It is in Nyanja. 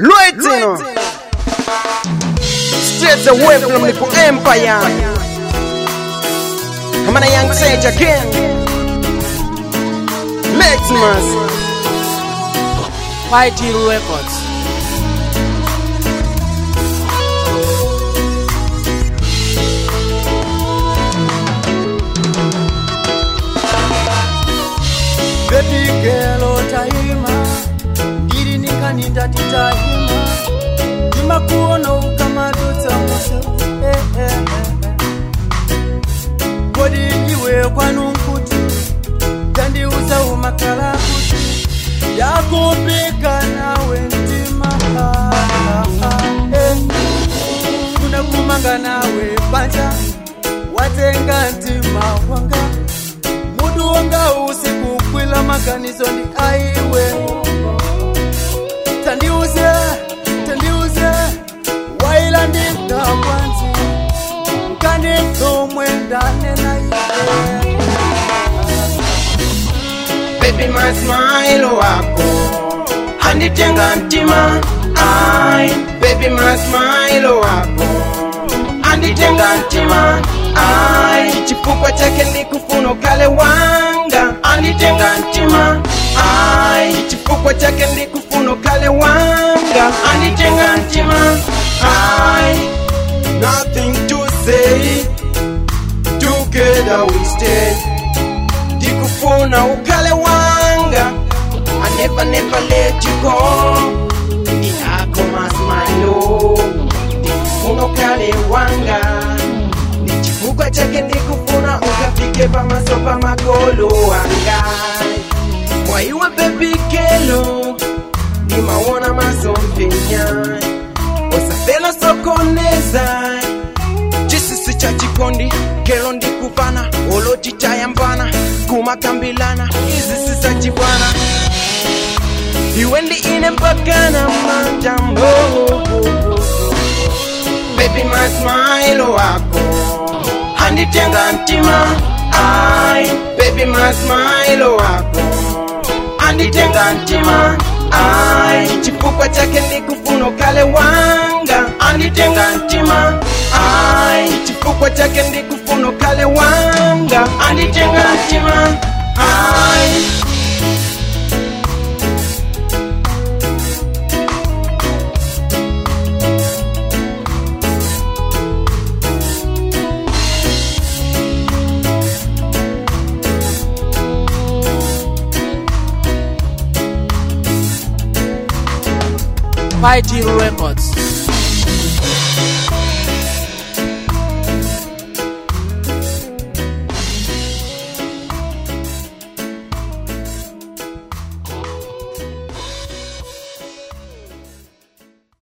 Luetino. Straight away from the empire. I'm a young sage again. Lexmas. YT Records. Baby girl otayima ndiri ninkaninda titayima ndimakuona ukamadutsa muse eh, eh, eh, eh. kodi iwe kwanunkuti tandiuza umakala kuti yakupika nawe mtima ah, ah, ah, eh. kuna kumanga nawe panja watenga mtima wanga mutu wanga usiku kwila maganizo ndi aiwe tandiuze tandiuze waila ndingakwanzi nkanditomwe ndanena iwe Baby my smile wako anditenga mtima ai baby my smile wako anditenga mtima ai chifukwa chake ndikufuna kale wanga anditenga mtima ai chifukwa chake ndikufuna kale wanga anditenga mtima ai nothing to say together we stay ndikufuna ukale wanga I never never let you go ndi ako masmilo ndikufuna ukale wanga ndi chifukwa chake ndikufuna ukafike pamaso pa makolo wanga mwaiwa bebikelo ndimawona masomphenya osafela sokoneza chisisi cha chikondi kelo ndikufana olotitayambana kumakambilana izisi za chibwana iwe ndi ine mpakana manjambo baby my smile wako anditenga mtima ai baby my smile wako anditenga mtima ai chifukwa chake ndikufuna kale wanga anditenga mtima ai chifukwa chake ndikufuna kale wanga anditenga mtima ai YT Records.